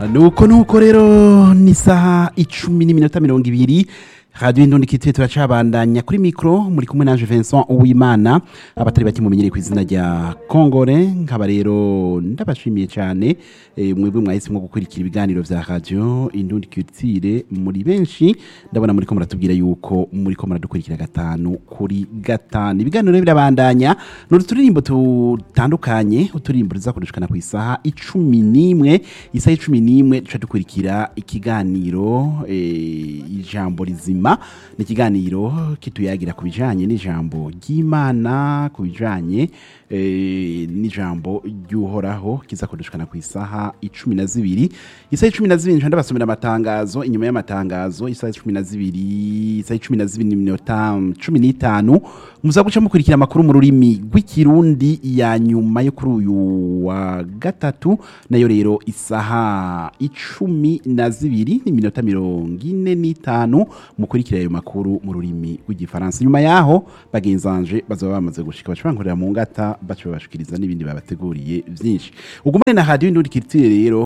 nuko nuko rero ni isaha icumi n'iminota mirongo ibiri radiyo indundi kitire turacabandanya kuri mikoro muri kumwe naje Vincent Uwimana abatari bake mumenyereye ku izina rya Kongore nkaba rero ndabashimiye cyane eh, mwebwe mwahisemo gukurikira ibiganiro vya radio indundi kitire muri benshi ndabona muri ko muratubwira yuko muri ko muradukurikira gatanu kuri gatanu ibiganiro rero birabandanya ni uturirimbo tutandukanye uturirimbo tuzakoreshwa ku isaha icumi n'imwe isaha icumi n'imwe duca dukurikira ikiganiro eh, ijambo rizima ni ikiganiro kituyagira ku bijanye n'ijambo ry'imana ku bijanye eh, n'ijambo ry'uhoraho kizakoreshwa ku isaha icumi na zibiri isaha icumi na zibiri nca ndabasomera amatangazo inyuma y'amatangazo isaha icumi na zibiri isaha icumi na zibiri n'iminota cumi n'itanu muza guca mukurikira amakuru mu rurimi rw'ikirundi ya nyuma yo kuri uyu wa gatatu nayo rero isaha icumi na zibiri n'iminota mirongo ine n'itanu mukurikira ayo makuru mu rurimi rw'igifaransa nyuma yaho bagenzanje bazaba bamaze gushika baca bankorera mu ngata baca babashikiriza n'ibindi babateguriye vyinshi ugumane na radio indundi kiritire rero